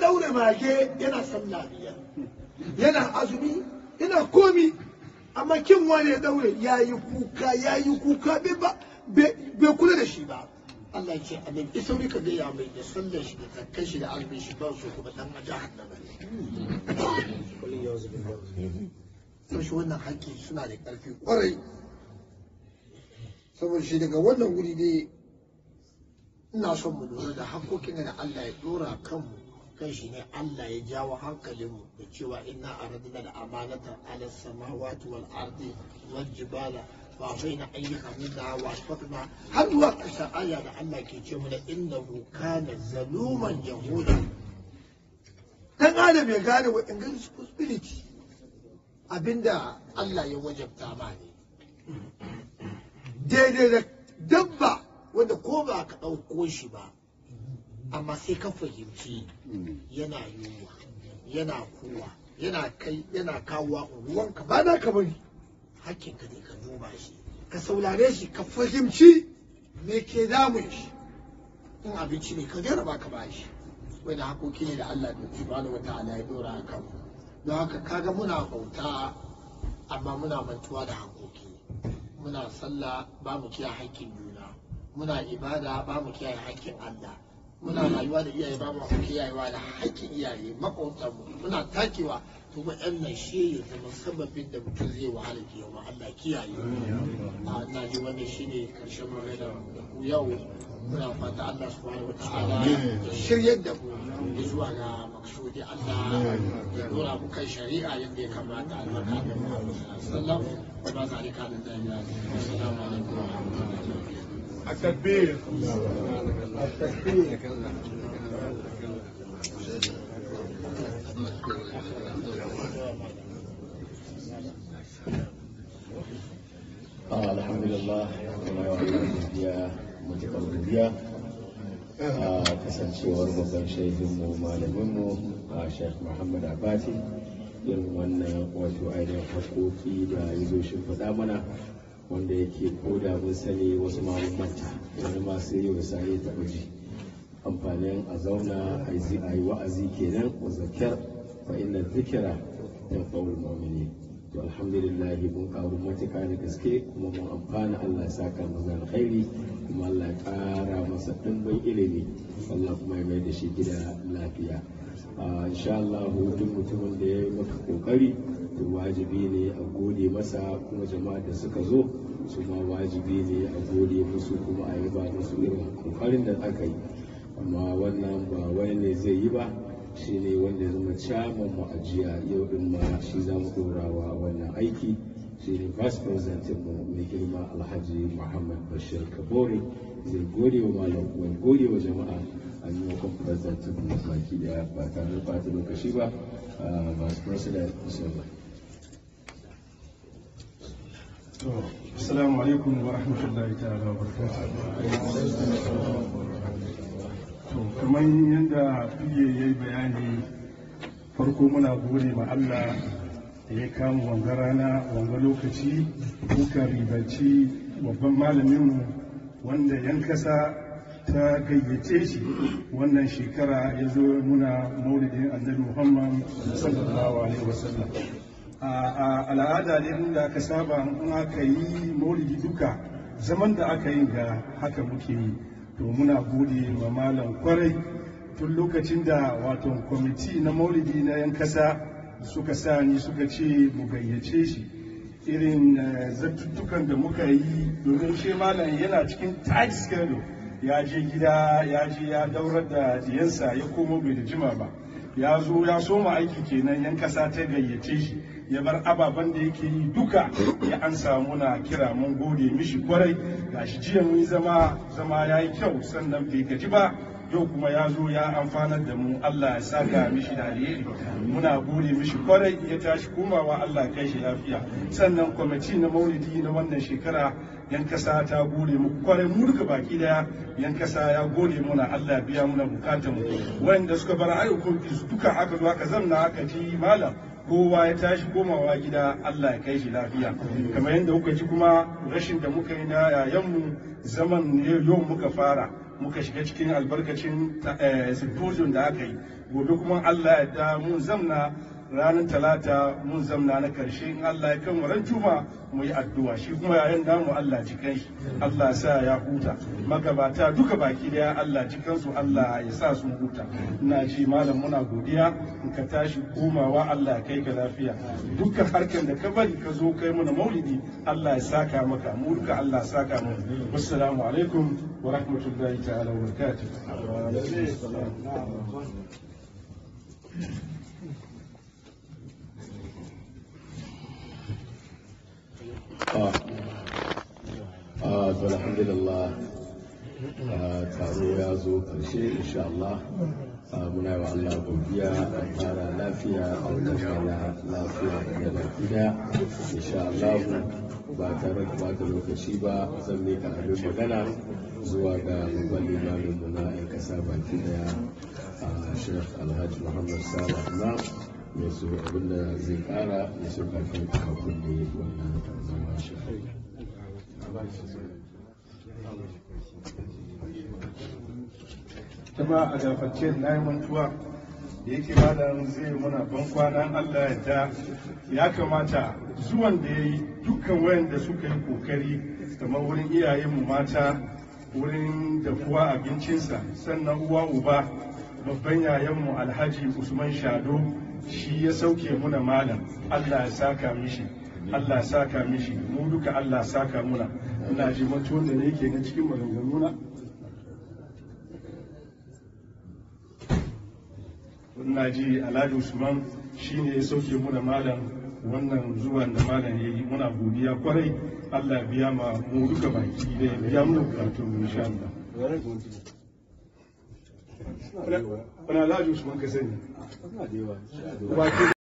daure mage yana sallah biyar yana azumi yana komi amma kin wani ya daure ya yi kuka ya yi kuka bai kula da shi ba Allah ya ce amin isauri ka gaya mai da sallar shi da zakkan shi da azumin shi ba su kuma dan jahannama ne sau shi wannan haƙƙi suna da ƙarfi ƙwarai saboda shi daga wannan wuri dai ina son mu lura da haƙƙoƙin da Allah ya ɗora kanmu kan shi ne Allah ya jawo hankalinmu da cewa inna aradna da amanata ala samawati wal ardi wal jibala wa baina ayyuka minna wa asfaqna har zuwa ƙarshen aya da Allah ke ce mana innahu kana zaluman jahuda dan adam ya gane wa responsibility abinda Allah ya wajabta ma ne daidai da dabba wanda ko ba ka ɗauko shi ba amma sai ka fahimci yana yunwa yana kowa yana kai yana kawowa ruwanka ba na ka bari hakkinka ne ka duba shi ka saurare shi ka fahimci me ke damun shi in abinci ne ka jarraba ka ba shi wani hakoki ne da Allah da subhanahu wa ta'ala ya dora a kan don haka kaga muna bauta amma muna mantuwa da hakoki muna sallah ba mu kiyaye hakkin juna muna ibada ba mu kiyaye hakkin Allah muna rayuwa da iyaye ba mu kiyayewa da hakkin iyaye makwabtan mu muna takewa to ba yan nan shi ya zama sababin da mutum zai wahala ke yawa Allah kiyaye a ina ji wannan shine karshen magana ku yau muna fata Allah subhanahu wataala ya shiryar da mu zuwa ga maksudi Allah ya dora mu kan shari'a yadda ya kamata albarka da Muhammad sallallahu alaihi wasallam wa ba zalika da dalila assalamu alaikum wa rahmatullahi التكبير التكبير alhamdulillah kuma yawa godiya matuƙar godiya a kasancewar babban shaidinmu malaminmu a sheikh muhammad abati irin wannan wato ainihin haƙoƙi da ya zo shi faɗa mana wanda yake koda mun sani wasu ma mun manta wani ma sai yau sai ya taɓa ji amfanin a zauna a yi wa'azi kenan wa zakar fa inna zikira tanfa'ul mu'minin to alhamdulillah mun karu matuƙa da gaske kuma mun amfana Allah ya saka mu da alkhairi kuma Allah ya ƙara masa ɗimbin ilimi Allah kuma ya mai da shi gida lafiya insha Allah duk mutumin da ya yi maka kokari to wajibi ne a gode masa kuma jama'a da suka zo su ma wajibi ne a gode musu kuma a yi ba musu irin kokarin da aka yi amma wannan ba wani ne zai yi ba shi ne wanda ya zama caman mu ajiya yau din ma shi za mu dorawa wannan aiki shi ne vice president mu mai girma alhaji muhammad bashir kabore zai gode wa malam kuma gode wa jama'a a yi wa president mu baki daya ba tare da bata lokaci ba vice president musamman Assalamu alaikum wa rahmatullahi ta'ala wa To kamar yadda fiye ya yi bayani farko muna gode ma Allah da ya kama wanga rana wanga lokaci muka ribaci babban malaminmu wanda yan kasa ta gayyace shi wannan shekara ya zo muna maulidin annabi Muhammad sallallahu alaihi wasallam. a al'ada ne da aka saba in aka yi maulidi duka zaman da aka yi ga haka muke yi to muna gode ma malam kwarai tun lokacin da wato kwamiti na maulidi na yan kasa suka sa ni suka ce mu gayyace shi irin zartuttukan da muka yi domin shi malam yana cikin tight schedule ya je gida ya je ya daurar da diyansa ya koma bai da jima ba ya zo ya soma aiki kenan yan kasa ta gayyace shi ya bar ababen da yake yi duka ya an samu na kira mun gode mishi kwarai gashi jiya mun zama zama ya yi kyau sannan bai gaji ba yau kuma ya zo ya amfanar da mu Allah ya saka mishi da alheri muna gode mishi kwarai ya tashi komawa Allah kai shi lafiya sannan kwamiti na maulidi na wannan shekara yan kasa ta gode mu kwarai mu duka baki daya yan kasa ya gode muna Allah biya muna bukatun mu wanda suka bar ayyukan su duka aka zo aka zanna aka ji malam kowa ya tashi komawa gida Allah ya kai shi lafiya kamar yadda kuka ji kuma rashin da muka yi na yayanmu zaman yau muka fara muka shiga cikin albarkacin symposium da aka yi gobe kuma Allah ya da mun zamna ranar talata mun zamna na karshe in Allah ya kan ran juma mu yi addu'a shi kuma yayin namu Allah cikan shi Allah sa ya huta magabata duka baki daya Allah cikan su Allah ya sa su huta ina ji malam muna godiya in ka tashi komawa Allah ya kai ka lafiya dukkan harkar da ka bari ka zo kai mana maulidi Allah ya saka maka mu duka Allah ya saka mu wassalamu alaikum wa rahmatullahi ta'ala wa barakatuh Ah, to alhamdulillah taro ya zo karshe insha Allah muna yi wa Allah godiya a fara lafiya a wajen fara lafiya da lafiya insha Allah ba tare da bata lokaci ba zan mika abin magana zuwa ga babban limamin mu na 'yan kasa baki daya a Sheikh Alhaji Muhammad Salah Imam ya so abinda zai kara ya so kafin kafin da wannan zama shi jama'a a gafarce na yi mantuwa da yake malam zai muna ban kwanan Allah ya da ya kamata zuwan da ya yi dukkan wayanda suka yi kokari kamar wurin iyayenmu mata wurin dafuwa abincinsa sannan uwa uba babban yayanmu alhaji usman shado shi ya sauke muna malam Allah ya saka mishi Allah ya saka mishi mu duka Allah ya saka muna ina ji mutuwan da yake na cikin maganganuna ina ji alhaji usman shine ya sauke muna malam wannan zuwan da malam ya yi muna godiya kwarai Allah biya ma mu duka baki da ya biya mu bukatu insha Allah wani alhaji usman ka sani